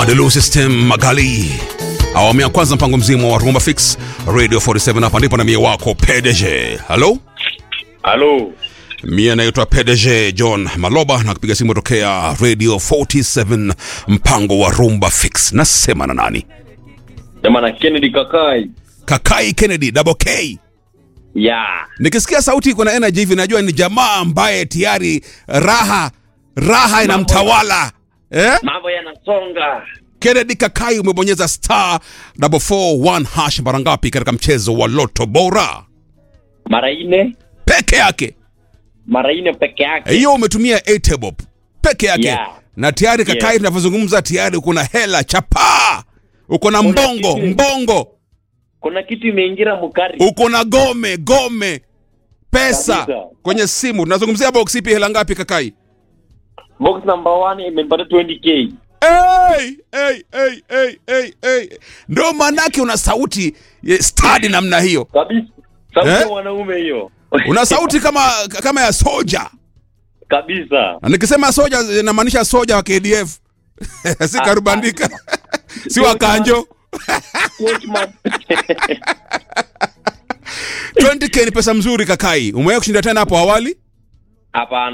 Madelu System Magali. Awamu ya kwanza mpango mzima wa Rumba Fix Radio 47 hapa ndipo na mie wako PDG. Hello? Halo, Mie naitwa PDG John Maloba na kupiga simu tokea Radio 47 mpango wa Rumba Fix. Nasema na nani? jamana Kennedy Kakai. Kakai Kennedy Double K. Ya, Nikisikia sauti iko na energy hivi najua ni jamaa ambaye tayari raha raha inamtawala. Eh? mambo yanasonga. Kennedy Kakai umebonyeza star 441 hash mara ngapi katika mchezo wa Loto Bora? Mara ine, Peke yake. mara ine peke yake. Hiyo umetumia 8 bob peke yake. Yeah. Na tayari Kakai Yeah. tunavyozungumza tayari uko na hela chapaa. Uko na Kuna mbongo, kitu- mbongo. Kuna kitu imeingira mukari. Uko na gome, gome. Pesa Kabisa. kwenye simu. Tunazungumzia box ipi hela ngapi Kakai? Box number 1 imepata 20k. Hey, hey, hey, hey, hey, hey. Ndio maanake una sauti eh, stadi namna hiyo. Kabisa. Sauti Eh? ya wanaume hiyo. Una sauti kama kama ya soja. Kabisa. Na nikisema soja inamaanisha soja wa KDF. si karubandika. si wa kanjo. Coachman. 20k ni pesa mzuri Kakai. Umewahi kushinda tena hapo awali? Hapana.